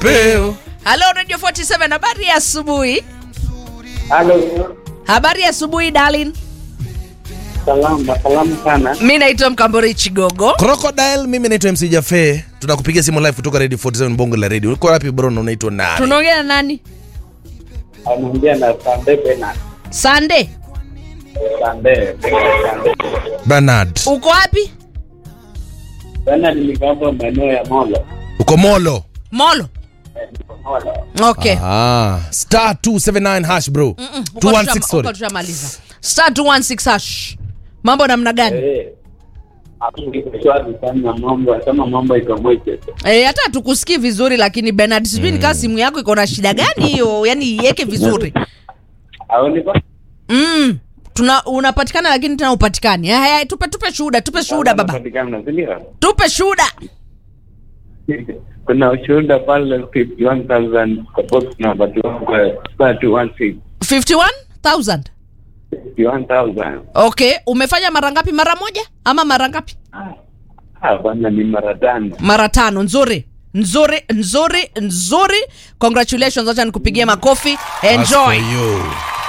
kipepeo. Halo Radio 47, habari ya asubuhi. Halo, Habari ya asubuhi darling. salama salama sana. Mi naitwa Mkambori Chigogo. Crocodile, mimi naitwa MC Jafe. Tunakupigia simu live kutoka Radio 47 Bongo la Radio. Uko wapi bro na unaitwa nani? Tunaongea na nani? Anaongea na Sande Bena. Sande, Sande, Sande. Bernard. uko wapi? Bena nilikapa maeneo ya Molo. Uko Molo. Molo. Eh, niko Molo. Okay. Ah, star 279 hash bro. Mm, huko 216 tusha- huko sorry. tushamaliza. Star 216 hash. Mambo namna gani? Eh. Hapo niko shwari sana mambo, kama mambo iko mweke. Eh, hata tukusikii vizuri lakini Bernard, sijui mm. nikaa simu yako iko na shida gani hiyo? Yaani iweke vizuri. Au niko? Mm. Tuna unapatikana lakini tena upatikani. Haya, tupe tupe shuhuda, tupe shuhuda baba. Napatikana, si ndio? Tupe shuhuda. Kuna ushuhuda pale 51,000 kwa box number 216. 51,000. 51,000. Okay, umefanya mara ngapi? Mara moja ama mara ngapi? Ah, bwana ni mara tano. Mara tano. Nzuri, nzuri, nzuri, nzuri. Congratulations, acha nikupigie makofi. As for Enjoy. you.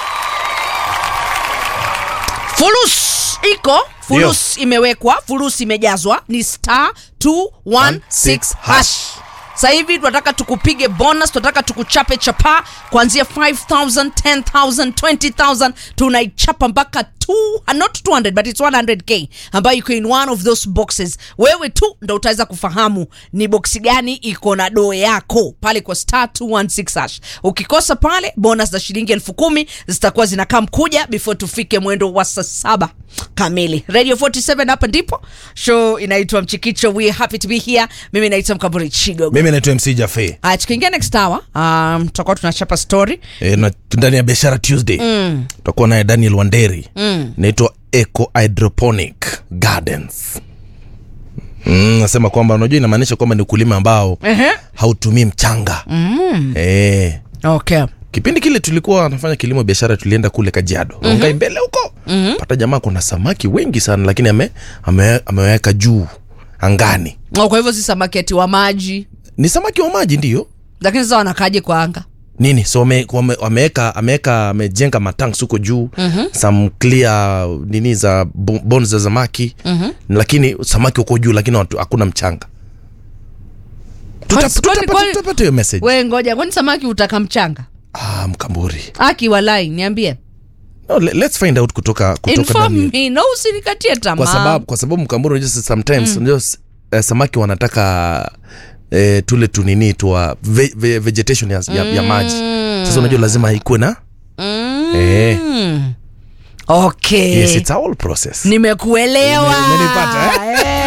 Fulus iko fulus imewekwa, fulus imejazwa, ni star 216 hash. Sasa hivi tunataka tukupige bonus, tunataka tukuchape chapa kuanzia 5000, 10000, 20000 tunaichapa mpaka 2 not 200 but it's 100k ambayo iko in one of those boxes. Wewe tu ndo utaweza kufahamu ni boksi gani iko na doo yako pale kwa star 216 hash. Ukikosa pale bonus za shilingi elfu kumi zitakuwa zinakaa mkuja before tufike mwendo wa saa saba kamili. Radio 47 hapa ndipo show inaitwa Mchikicho. We are happy to be here. Mimi naitwa Mkaburi Chigogo. Mimi naitwa MC Jafe. Haya, tukiingia next hour um, tutakuwa tunachapa story E, na ndani ya biashara Tuesday mm. tutakuwa naye Daniel Wanderi mm. naitwa Eco Hydroponic Gardens. Mm, nasema kwamba unajua inamaanisha kwamba ni ukulima ambao Ehe. hautumii mchanga mm. e, okay. kipindi kile tulikuwa nafanya kilimo biashara tulienda kule kajiado mm-hmm. Rongai mbele huko mm-hmm. pata jamaa kuna samaki wengi sana lakini ame, ame, ameweka juu angani Oh, kwa hivyo si samaki ati wa maji, ni samaki wa maji ndio lakini sasa wanakaje kwa anga? nini so wame- wame- wameweka ameweka amejenga matanks huko juu mm-hmm. some clear nini za bo- bones za samaki mm-hmm. lakini samaki huko juu lakini watu- hakuna mchanga Tuta- Kwani- tutapata kwani- tutapata hiyo message We ngoja, kwani samaki utaka mchanga? ah, mkamburi Aki walai, niambie. no, le- let's find out kutoka kutoka Inform Daniel. me, no usinikatie tamaa. kwa sababu kwa sababu mkamburi unajua sometimes unajua s- eh, samaki wanataka eh, tule tunini twa ve, ve, vegetation ya, ya, ya maji sasa unajua lazima ikuwe na Mm. eh, Okay. yes it's a whole process Nimekuelewa. Ume- umenipata, Eh.